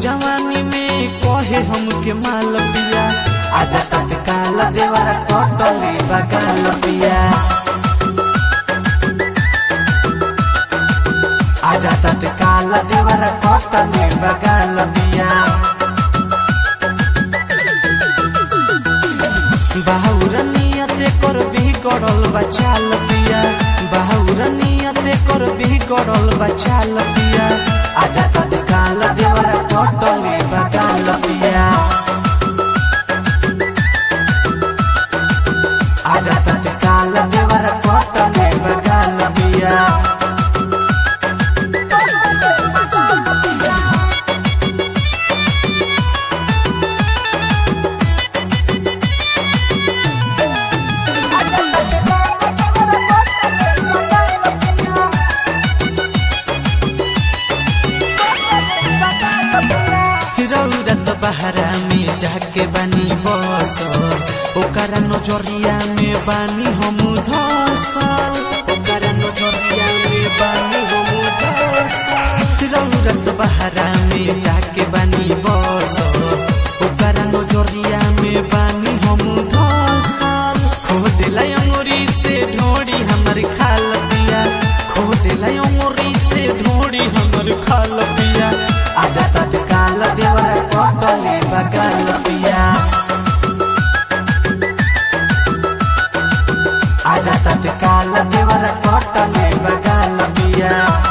जवानी में कहे हमके माल पिया आजा तत्काल देवरा कटले बगाल पिया आजा तत्काल देवरा कटले बगाल पिया बाहुर नियते कर बिगड़ल बचाल पिया बाहुर नियते कर बिगड़ल बचाल पिया आजा तत्काल देवरा कटले बगाल पिया आजा तत्काल देवरा कटले बगाल पिया रौरत बहरा में जाके बानी बस ओकरा नजरिया में बानी हम धसल ओकरा नजरिया में बानी हम धसल रौरत बहरा में जाके बानी बस ओकरा नजरिया में बानी हम धसल खो दिला अंगुरी से ढोड़ी हमर खाल पिया खो दिला अंगुरी से ढोड़ी हमर खाल पिया आजा तत्काल देवर कटले बगाल पिया आजा तत्काल देवर कटले बगाल पिया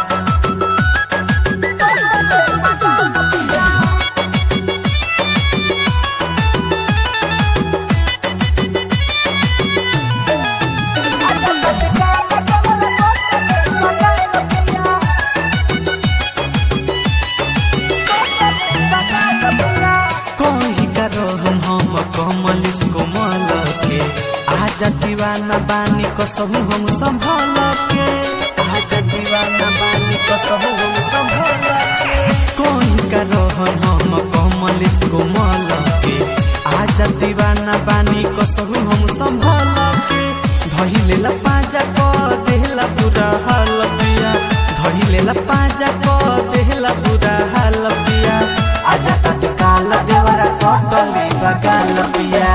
कोई करो हम हम कमल इसको मल के आजा दीवाना बानी कसहु हम संभल के आजा दीवाना बानी कसहु हम संभल के कोई करो हम हम कमल इसको मल के आजा दीवाना बानी कसहु हम संभल के धइले ला पाजा को देहला बुरा हाल पिया धइले ला पाजा को देहला बुरा हाल पिया आजा तत्काल देवरा कटले बगाल पिया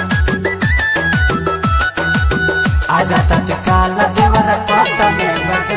आजा तत्काल देवरा कटले बगाल